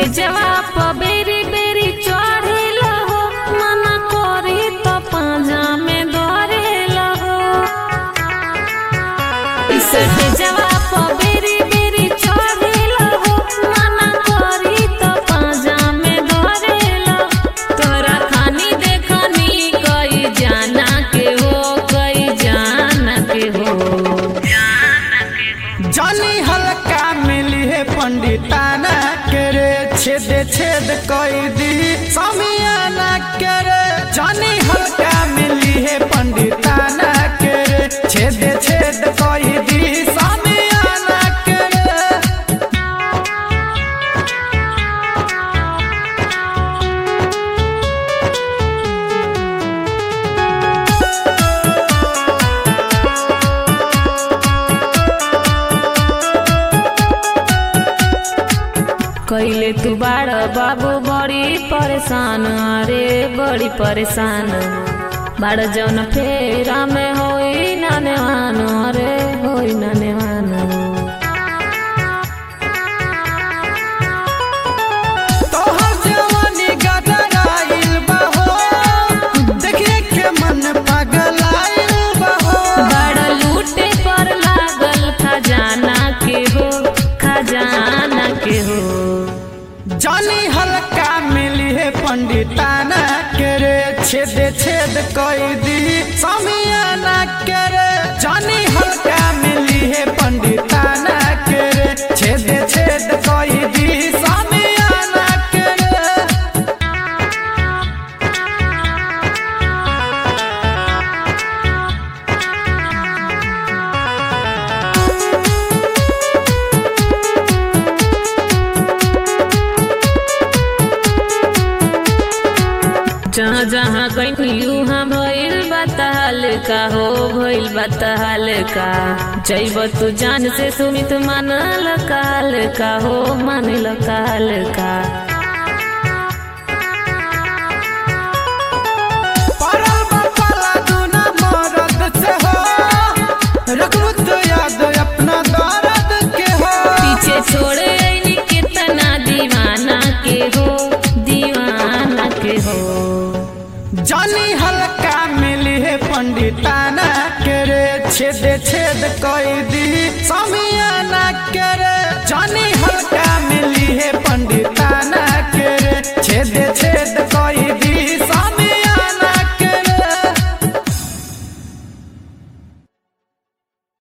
स्टेजवा पर बेरी बेरी चढ़ेला हो मना करी तो पाजा में धरेला हो स्टेजवा पर बेरी बेरी चढ़ेला हो मना करी तो पाजा में धरेला तोरा खानी देखनी कई जाना के हो कई जाना के हो जानी हल्का मिली है पंडिताना के रे छेद छेद कई दी समियाना के रे जानी हल्का मिली है पंडिताना के रे छेद छेद कई दी समियाना के रे कैले तू बाड़ बाबू बड़ी परेशान अरे बड़ी परेशान बाड़ जौन फेरा में होई ना नेवान अरे होई ना नेवान तोहर जवानी गदराइल बा हो देखिए के मन पगलाइल बा हो बाड़ लूटे पर लागल खजाना के हो खजाना के हो जानी हल्का मिली है पंडिताना के रे छेद छेद कई दी समियाना के रे जानी हल्का मिली है पंडिताना के रे छेद छेद कई दी समियाना के रे जहाँ जहाँ कहीं उहाँ भइल बताल का हो भइल बताल का जैब तू जान से सुमित मानल काल का हो मानल काल का परल बपाला दूना मरद से हो रखबू तो याद अपना दर्द के हो पीछे छोड़े ऐनी कितना दीवाना के हो दीवाना के हो जानी हल्का मिली है पंडिताना के रे छेद छेद कई दी समी